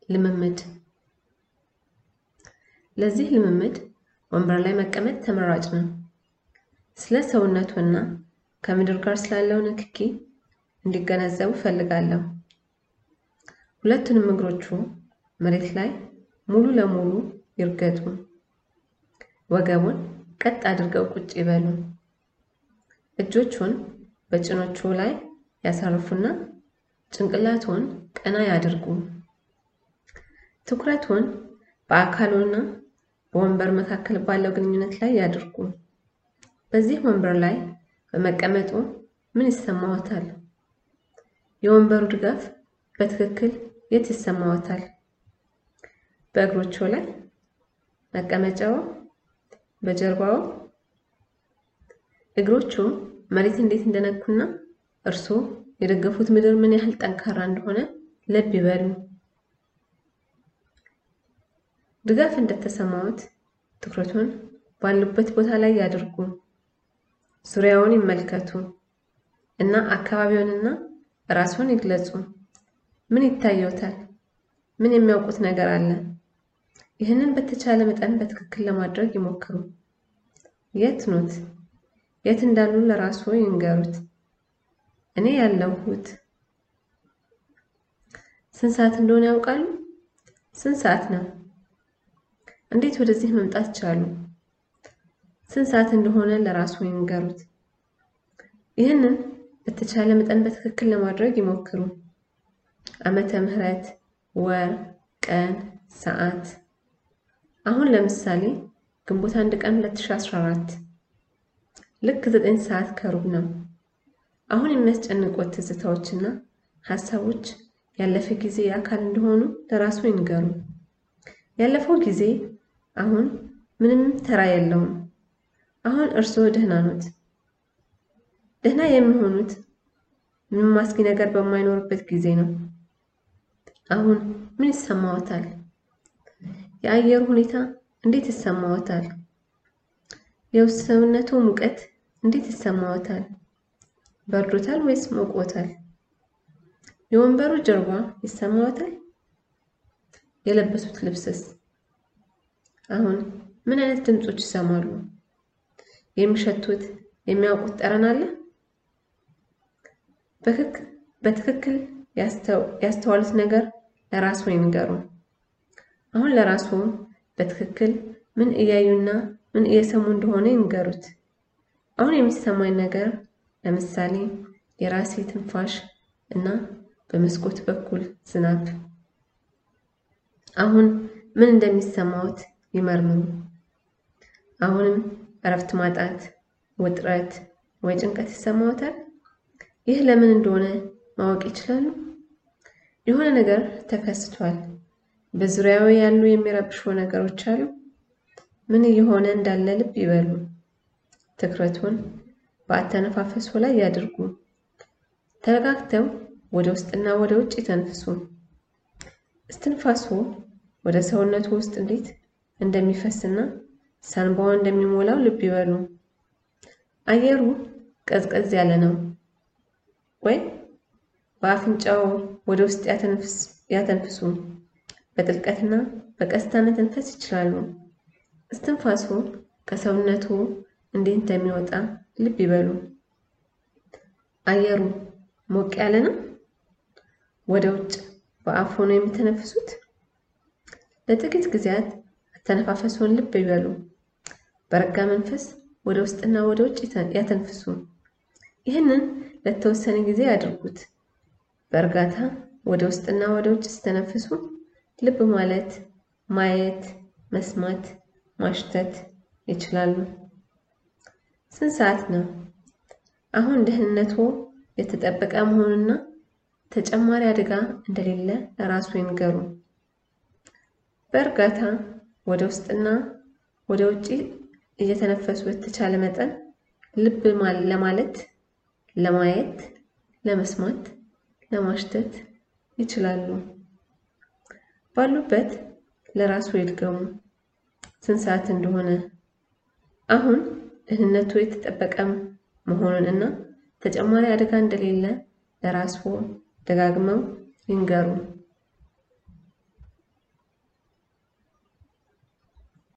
ልምምድ ለዚህ ልምምድ ወንበር ላይ መቀመጥ ተመራጭ ነው። ስለ ሰውነቱና ከምድር ጋር ስላለው ንክኪ እንዲገነዘቡ እፈልጋለሁ። ሁለቱንም እግሮቹ መሬት ላይ ሙሉ ለሙሉ ይርገጡ። ወገቡን ቀጥ አድርገው ቁጭ ይበሉ። እጆቹን በጭኖቹ ላይ ያሳርፉና ጭንቅላቱን ቀና ያድርጉ። ትኩረቱን በአካሉና በወንበር መካከል ባለው ግንኙነት ላይ ያድርጉ። በዚህ ወንበር ላይ በመቀመጡ ምን ይሰማዎታል? የወንበሩ ድጋፍ በትክክል የት ይሰማዎታል? በእግሮቹ ላይ፣ መቀመጫው፣ በጀርባው። እግሮቹ መሬት እንዴት እንደነኩና እርስዎ የደገፉት ምድር ምን ያህል ጠንካራ እንደሆነ ልብ ይበሉ። ድጋፍ እንደተሰማዎት ትኩረቱን ባሉበት ቦታ ላይ ያድርጉ። ዙሪያውን ይመልከቱ እና አካባቢውንና ራስዎን ይግለጹ። ምን ይታየዎታል? ምን የሚያውቁት ነገር አለ? ይህንን በተቻለ መጠን በትክክል ለማድረግ ይሞክሩ። የት ኖት? የት እንዳሉ ለራስዎ ይንገሩት። እኔ ያለሁት ስንት ሰዓት እንደሆነ ያውቃሉ? ስንት ሰዓት ነው? እንዴት ወደዚህ መምጣት ቻሉ? ስንት ሰዓት እንደሆነ ለራስዎ ይንገሩት። ይህንን በተቻለ መጠን በትክክል ለማድረግ ይሞክሩ። ዓመተ ምህረት፣ ወር፣ ቀን፣ ሰዓት። አሁን ለምሳሌ ግንቦት አንድ ቀን 2014 ልክ ዘጠኝ ሰዓት ከሩብ ነው። አሁን የሚያስጨንቁት ትዝታዎችና ሀሳቦች ያለፈ ጊዜ አካል እንደሆኑ ለራስዎ ይንገሩ። ያለፈው ጊዜ አሁን ምንም ተራ የለውም። አሁን እርስዎ ደህና ኖት። ደህና የሚሆኑት ምንም አስጊ ነገር በማይኖርበት ጊዜ ነው። አሁን ምን ይሰማዎታል? የአየሩ ሁኔታ እንዴት ይሰማዎታል? የውስጥ ሰውነቱ ሙቀት እንዴት ይሰማዎታል? በርዶታል ወይስ ሞቆታል? የወንበሩ ጀርባ ይሰማዎታል? የለበሱት ልብስስ? አሁን ምን አይነት ድምጾች ይሰማሉ? የሚሸቱት የሚያውቁት ጠረን አለ? በትክክል ያስተዋሉት ነገር ለራስዎ ይንገሩ። አሁን ለራስዎ በትክክል ምን እያዩና ምን እየሰሙ እንደሆነ ይንገሩት። አሁን የሚሰማኝ ነገር ለምሳሌ የራሴ ትንፋሽ እና በመስኮት በኩል ዝናብ። አሁን ምን እንደሚሰማዎት ይመርምሩ። አሁንም እረፍት ማጣት፣ ውጥረት ወይ ጭንቀት ይሰማዎታል? ይህ ለምን እንደሆነ ማወቅ ይችላሉ? የሆነ ነገር ተከስቷል። በዙሪያው ያሉ የሚረብሹ ነገሮች አሉ። ምን እየሆነ እንዳለ ልብ ይበሉ። ትኩረቱን በአተነፋፈሱ ላይ ያድርጉ። ተረጋግተው ወደ ውስጥና ወደ ውጭ ይተንፍሱ። እስትንፋሱ ወደ ሰውነቱ ውስጥ እንዴት እንደሚፈስና ሳንባው እንደሚሞላው ልብ ይበሉ። አየሩ ቀዝቀዝ ያለ ነው ወይ? በአፍንጫው ወደ ውስጥ ያተንፍሱ። በጥልቀትና በቀስታ መተንፈስ ይችላሉ። እስትንፋሱ ከሰውነቱ እንዴት እንደሚወጣ ልብ ይበሉ። አየሩ ሞቅ ያለ ነው? ወደ ውጭ በአፍ ሆኖ የሚተነፍሱት? ለጥቂት ጊዜያት አተነፋፈሱን ልብ ይበሉ። በረጋ መንፈስ ወደ ውስጥና ወደ ውጭ ያተንፍሱ። ይህንን ለተወሰነ ጊዜ ያድርጉት። በእርጋታ ወደ ውስጥና ወደ ውጭ ሲተነፍሱ ልብ ማለት፣ ማየት፣ መስማት፣ ማሽተት ይችላሉ። ስንት ሰዓት ነው? አሁን ደህንነቱ የተጠበቀ መሆኑና ተጨማሪ አደጋ እንደሌለ ለራሱ ይንገሩ። በእርጋታ ወደ ውስጥና ወደ ውጭ እየተነፈሱ በተቻለ መጠን ልብ ለማለት፣ ለማየት፣ ለመስማት፣ ለማሽተት ይችላሉ። ባሉበት ለራሱ ይድገሙ ስንት ሰዓት እንደሆነ። አሁን ደህንነቱ የተጠበቀ መሆኑን እና ተጨማሪ አደጋ እንደሌለ ለራስዎ ደጋግመው ይንገሩ።